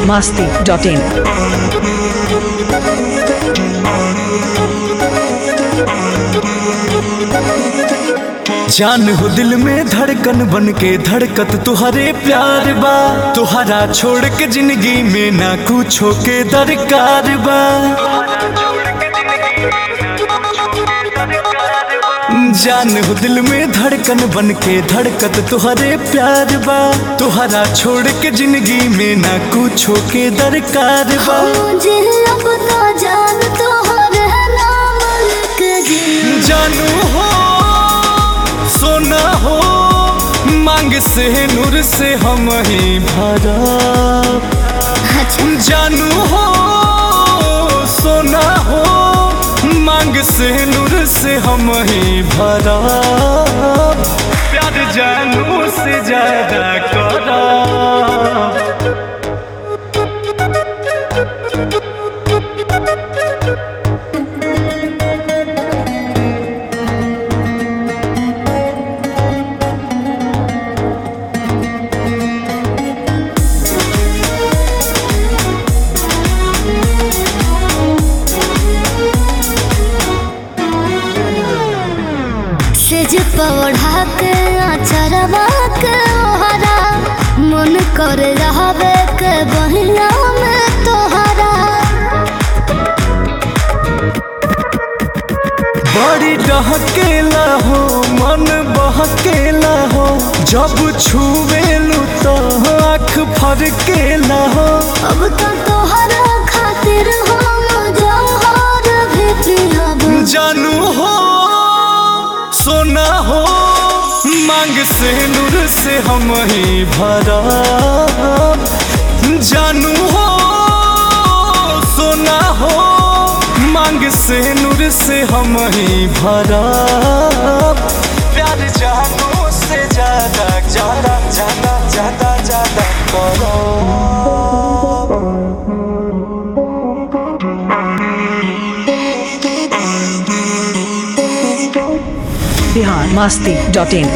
masti dot in. जान हो दिल में धड़कन बन के धड़कत तुहरे प्यार बा तुहरा छोड़ के जिंदगी में ना कुछो के दरकार बा जान हो दिल में धड़कन बन के धड़कत तुहरे प्यार बा तुहरा छोड़ के जिंदगी में ना कुछो के दरकार बा मुझे अब तो जान तोहर नाम लिख जी जानू हो सोना हो मांग से नूर से हम ही भरा अच्छा जानू हो सोना हो मांग से नूर से हम ही भरा प्यार जानू से ज्यादा करा सेज पौढ़ा के अचरवा के ओहरा मन कर रहबे के बहिया में तोहरा बड़ी डहकेला हो मन बहकेला हो जब छुएलू तो आँख फरकेला हो अब तो तोहरा खातिर हम जौहर भी पिहब जानू हो सोना हो मांग से नूर से हम ही भरा जानू हो सोना हो मांग से नूर से हम ही भरा प्यार जानू से ज्यादा ज्यादा ज्यादा ज्यादा ज्यादा करो Bihar masti dot in.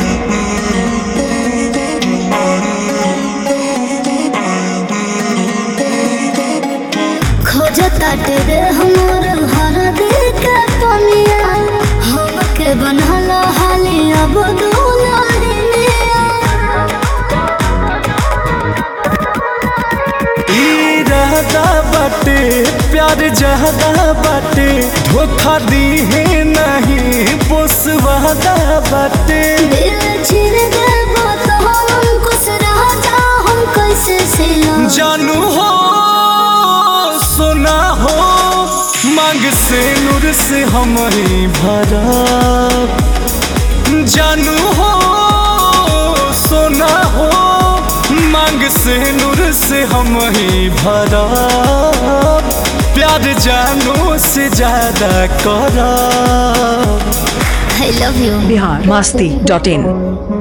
खोजता तेरे हमर हर दिल के पनिया हमके बनल हाली अब दुलारिया इरादा बाटे प्यार जहदा बाटे धोखा दी है नहीं पोसवादा बाटे दिल छिर देबो तो हम खुश रह जा हम कैसे सिला जानू हो सोना हो मांग से नूर से हम ही भरा जानू हो सोना हो मांग से नूर से हम ही भरा प्यार जानू से ज्यादा करा I love you Bihar masti dot in.